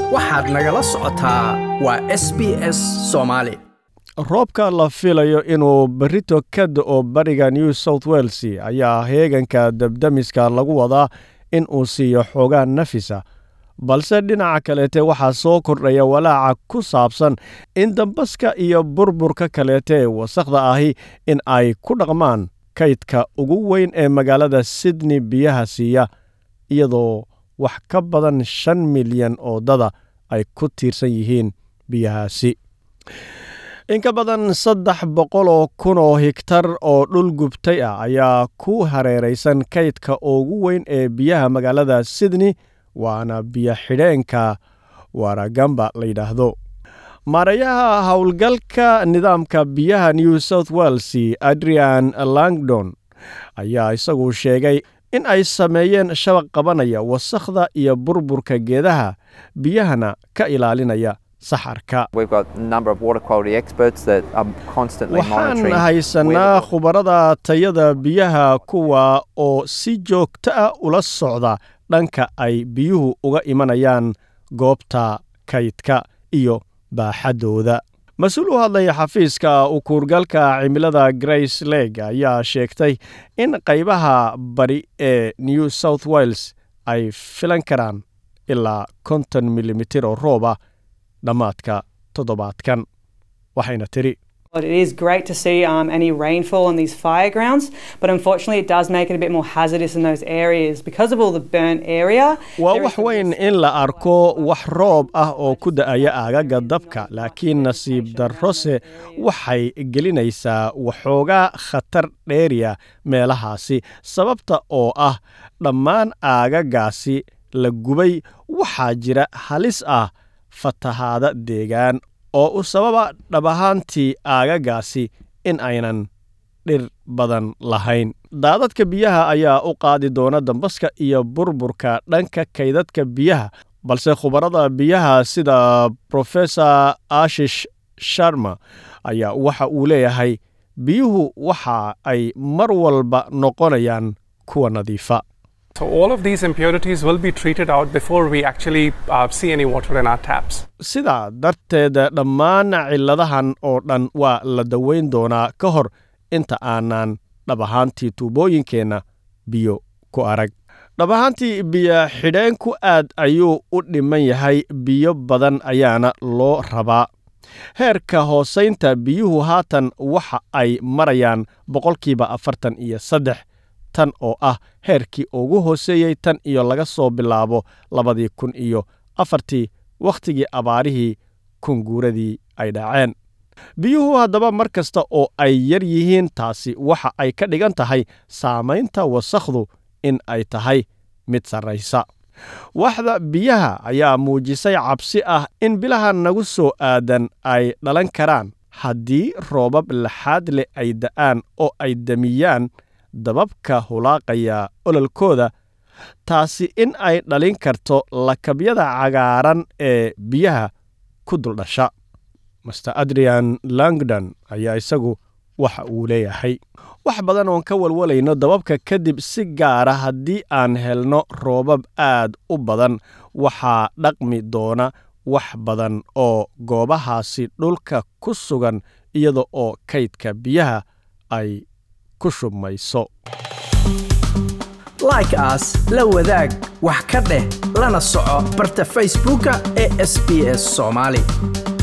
waxaad nagala socotaa waa s b s soomaali roobka la filayo inuu berrito ka da'o bariga new south wales ayaa heeganka dabdamiska lagu wadaa in uu siiyo xoogaa nafisa balse dhinaca kaleete waxaa soo kordhaya walaaca ku saabsan in dambaska iyo burburka kaleete ee wasakhda ahi in ay ku dhaqmaan kaydka ugu weyn ee magaalada sydney biyaha siiya iyadoo wax ka badan shan milyan oo dada ay ku tiirsan yihiin biyahaasi in ka badan saddex boqol oo kun oo higtar oo dhul gubtay ah ayaa ku hareeraysan kaydka ugu weyn ee biyaha magaalada sydney waana biyo xidheenka waragamba la yidhaahdo maarayaha howlgalka nidaamka biyaha new south wales adrian langdon ayaa isagu sheegay in ay sameeyeen shabaq qabanaya wasakhda iyo burburka geedaha biyahana ka ilaalinaya saxarka waxaan haysanaa khubarada tayada biyaha kuwa oo si joogto ah ula socda dhanka ay biyuhu uga imanayaan goobta kaydka iyo baaxaddooda mas-uul u hadlaya xafiiska ukuurgalka cimilada grace leg ayaa sheegtay in qaybaha bari ee new south wales ay filan karaan ilaa konton milimitir oo rooba dhammaadka toddobaadkan waxayna tiri It is great to see um, any rainfall on these fire grounds, but unfortunately, it does make it a bit more hazardous in those areas because of all the burnt area. waa wax weyn in la arko wax roob ah oo ku da'aya aagaga dabka laakiin nasiib darrose waxay gelinaysaa waxoogaa khatar dheeriya meelahaasi sababta oo ah dhammaan aagagaasi la gubay waxaa jira halis ah fatahaada deegaan oo u sababa dhab ahaantii aagagaasi in aynan dhir badan lahayn daadadka biyaha ayaa u qaadi doona dambaska iyo burburka dhanka kaydadka biyaha balse khubarada biyaha sida profesor ashish sharma ayaa waxa uu leeyahay biyuhu waxa ay mar walba noqonayaan kuwa nadiifa So all of these impurities will be treated out before we actually uh, see any water in our taps. sidaa darteed dhammaan cilladahan oo dhan waa la daweyn doonaa ka hor inta aanan dhab ahaantii tuubooyinkeenna biyo ku arag dhab ahaantii biyo xidheenku aad ayuu u dhiman yahay biyo badan ayaana loo rabaa heerka hoosaynta biyuhu haatan waxa ay marayaan boqolkiiba afartan iyo saddex tan oo ah heerkii ugu hooseeyey tan iyo laga soo bilaabo labadii kun iyo afartii wakhtigii abaarihii kunguuradii ay dhaceen biyuhu haddaba mar kasta oo ay yar yihiin taasi waxa ay ka dhigan tahay saamaynta wasakhdu in ay tahay mid sarraysa waxda biyaha ayaa muujisay cabsi ah in bilaha nagu soo aadan ay dhalan karaan haddii roobab laxaad leh ay da'aan oo ay damiyaan dababka hulaaqaya ololkooda taasi in ay dhalin karto lakabyada cagaaran ee biyaha ku duldhasha master adrian langdon ayaa isagu waxa uu leeyahay wax badan oon ka walwalayno dababka kadib si gaara haddii aan helno roobab aad u badan waxaa dhaqmi doona wax badan oo goobahaasi dhulka ku sugan iyada oo kaydka biyaha ay ku shubmayso like aas la wadaag wax ka dheh lana soco barta facebooka ee sb s soomaali